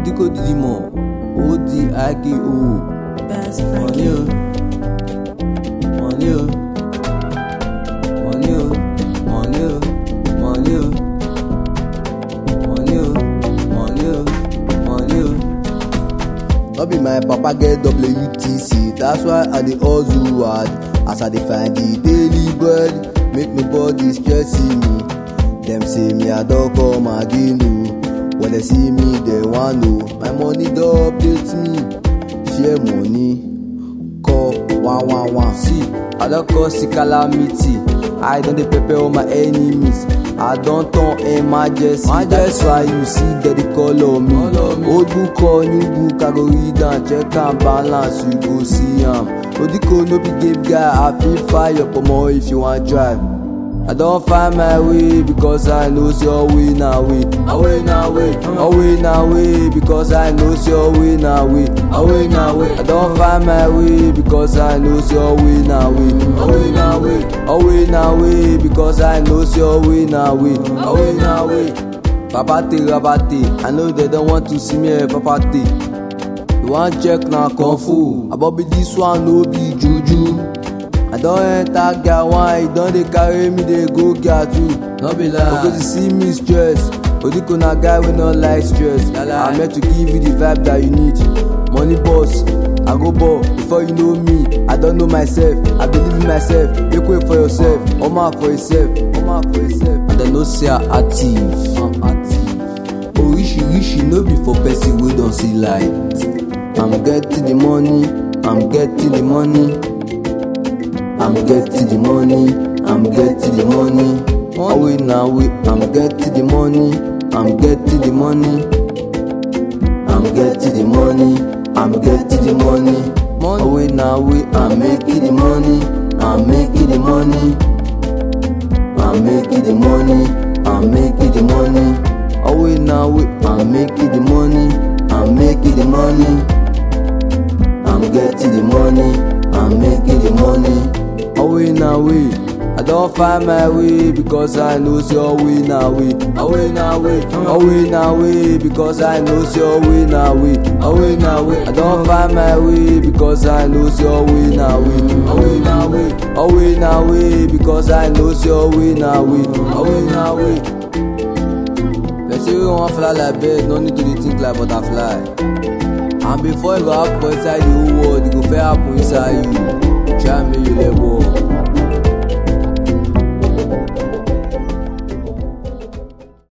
Odiko Didimo, O-D-I-K-O. Best Money, oh. Money, oh. Money, oh. Money, oh. Money, oh. Money, oh. Money, oh. Money, oh. No be my papa get WTC, that's why I dey hustle hard. As I dey find the daily bread, make my body stressing me. Dem say me I don come again o. When they see me, they wan know. My money don update me. Fear money, call one one one. See, I don cause a calamity. I don dey prepare all my enemies. I don turn emergency. That's why you see that they call on me. Old book or new book, I go read am, check am balance, you go see am. Odiko no be game guy, I fit fire pomo if you wan try. I don find my way because I know say your way na way. Away na way, away na way because I know say your way na way. Away na way, I don find my way because I know say your way na way. Away na way, away na way because I know say your way na way. Away na way. Papa te rabate, I know they don't want to see me eh, papa te. You wan check na kung fu, abobi this one no be juju. I don enter gear one, e don dey carry me dey go gear two. No be lie. Because you see me stress, Odiko na guy wey no like stress. I'm meant to give you the vibe that you need. Money boss, I go ball before you know me. I don't know myself, I believe in myself. Make way for yourself, omo for yourself, omo for yourself. And I know say I active, I'm active. Oríṣiríṣi no be for person wey don see light. I'm getting the money, I'm getting the money. I'm getting the money, I'm getting the money. Away now, way, I'm getting the money, I'm getting the money. I'm getting the money, I'm getting the money. Away now, way, I'm making the money, I'm making the money. I'm making the money, I'm making the money. Away now, way, I'm making the money, I'm making the money. I'm getting the money, I'm making the money. Away na way, I don find my way because I know say your way na way. Away na way, away na way because I know say your way na way. Away na way, I don find my way because I know say your way na way. Away na way, away na way because I know say your way na way. Away na way. Person wey wan fly like bird no need to dey think like butterfly. And before e go happen for inside the whole world, e go first happen inside you. Try make you let go.